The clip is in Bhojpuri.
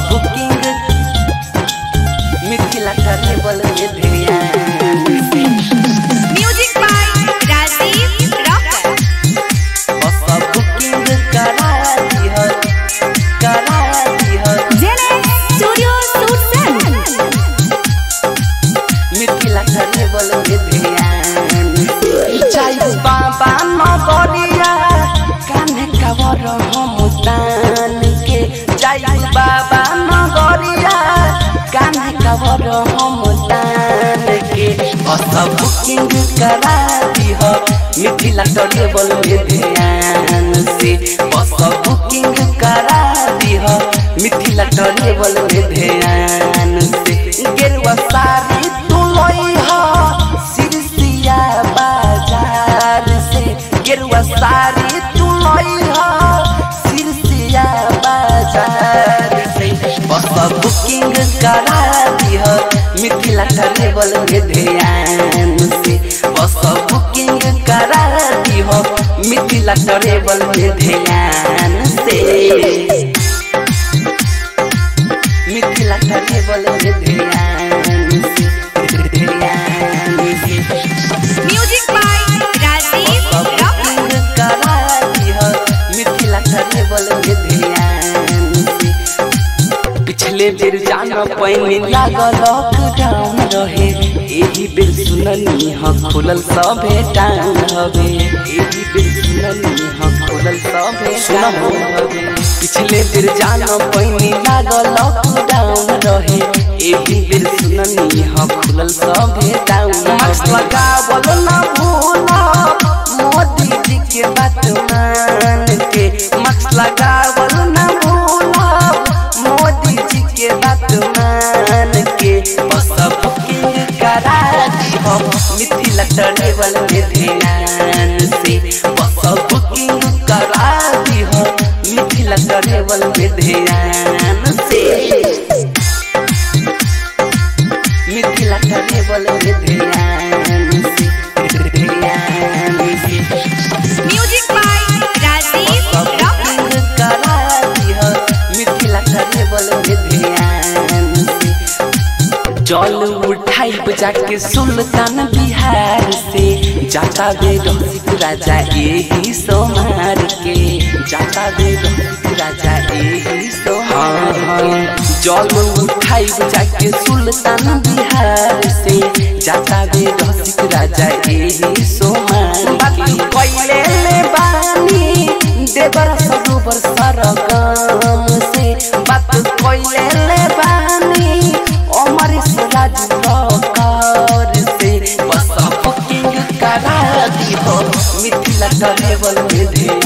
बुकिंग मिथिला ट्रेवल में ध्यान से music by Rajiv rocker bus booking करा दिह करा दिह जेने स्टूडियो सूट मिथिला ट्रेवल में ध्यान से जाई बाबा नगरिया कान्हे कवर हम तान के जाई बाबा नगरिया कान्हे कवर हम तान के बस बुकिंग करा दिह मिथिला ट्रेवल में ध्यान से बस बुकिंग करा दिह मिथिला ट्रेवल में ध्यान से गेरुआ साड़ी तू लइहा सिरसिया बाजार से गेरुआ साड़ी तू लइहा सिरसिया बाजार से बस बुकिंग करा दिह मिथिला ट्रेवल में ध्यान से बस बुकिंग करा दिह मिथिला ट्रेवल में ध्यान से मिथिला ट्रेवल में ध्यान से ध्यान से music by Rajiv rocker booking करा दिह मिथिला ट्रेवल में ध्यान से पिछले बेर जाना पैनी लागल लॉकडाउन रहे एही बेर सुननी ह खुलल सभे टाउन हवे एही बेर सुननी ह खुलल सभे टाउन हवे पिछले बेर जाना पैनी लागल लॉकडाउन रहे एही बेर सुननी ह खुलल सभे टाउन मास्क लगावल ना भूला मोदी जी के बात मान के मास्क लगावल ना भूला मोदी जी के बात मान के बस बुकिंग करा दिहो मिथिला ट्रेवल में ध्यान से बस बुकिंग करा दिहो मिथिला ट्रेवल में ध्यान से मिथिला ट्रेवल में ध्यान से ध्यान से music by Rajiv rocker booking करा दिह मिथिला ट्रेवल में ध्यान से जल उठाई जाके सुल्तान बिहार से जाता बे रसिक राजा एही सोमार के जाता बे रसिक राजा एही सोमार के जल उठाई जाके सुल्तान बिहार से जाता बे रसिक राजा एही सोमार के पहिले ले बानी देवर सरोवर सरगम से बात कोइले ले बानी अमर राज कर से बस बुकिंग करा दिहो मिथिला ट्रेवल में ध्यान